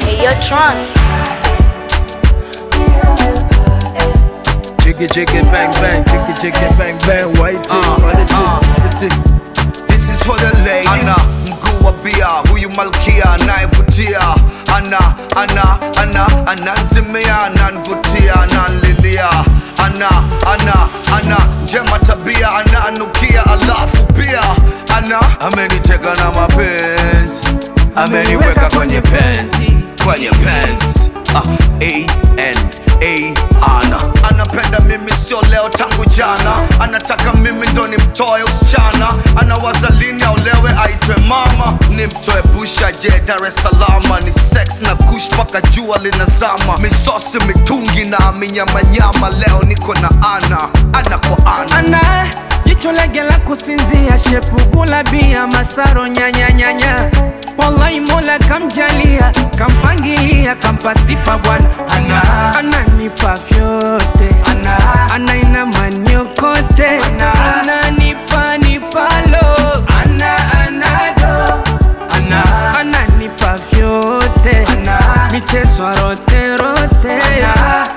Hey, yo, Tron. Jiggy jiggy bang bang, jiggy jiggy bang bang, white tee, Uh, white tee, uh. white tee. This is for the ladies. Ana mguu wa bia, huyu malkia anayevutia. Ana ana ana ananzimia, ananvutia, ananlilia. Ana ana ana njema tabia, ananukia, alafu pia ana ameniteka na mapenzi, ameniweka kwenye penzi, kwenye penzi. Ah, A N A ana anapenda mimi sio leo tangu jana anataka mimi ndo nimtoe usichana anawaza lini aolewe aitwe mama nimtoe busha je dar es salama ni sex na kush mpaka jua linazama misosi mitungi na minyamanyama leo niko na ana ana kwa ana ana jicho lege la kusinzia shepugula bia masaro nyanyanyanya wallahi mola kamjalia kampangilia kampa sifa bwana ana ananipa vyote ana anaina maniokote ana ananipa nipalo ana anado ana ananipa vyote ana michezo rote rote ana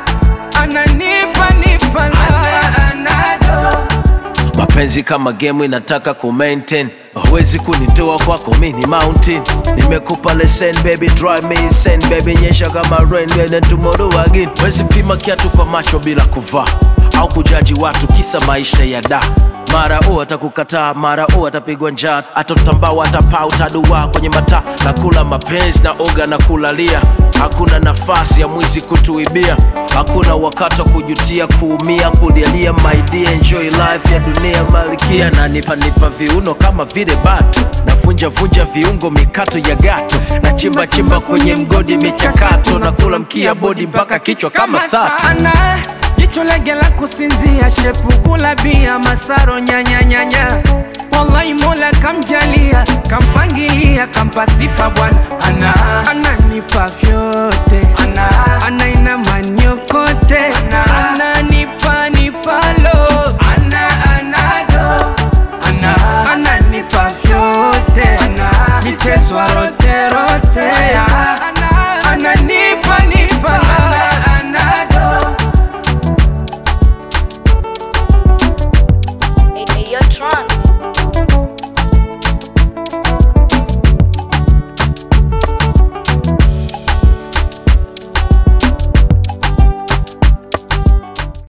ananipa nipalo ana anado mapenzi kama game inataka ku maintain huwezi kunitoa kwako mini mountain nimekupa lesson baby drive me insane baby nyesha kama rain then tomorrow again wezi pima kiatu kwa macho bila kuvaa au kujaji watu kisa maisha ya da mara u atakukataa mara u atapigwa njaa atotambao atapaa utadua kwenye mataa nakula mapenzi na oga na kulalia hakuna nafasi ya mwizi kutuibia hakuna wakati wa kujutia kuumia kulialia my dear enjoy life ya dunia malikia na nipa nipa viuno kama vile batu navunja vunja viungo mikato ya gato na chimba chimba kwenye mgodi michakato na kula mkia bodi mpaka kichwa kama sato sana jicho lege la kusinzia shepugula bia masaro nyanyanyanya wallahi mola kamjalia kampangilia kampa sifa bwana ana ananipa vyote ana anaina maniokote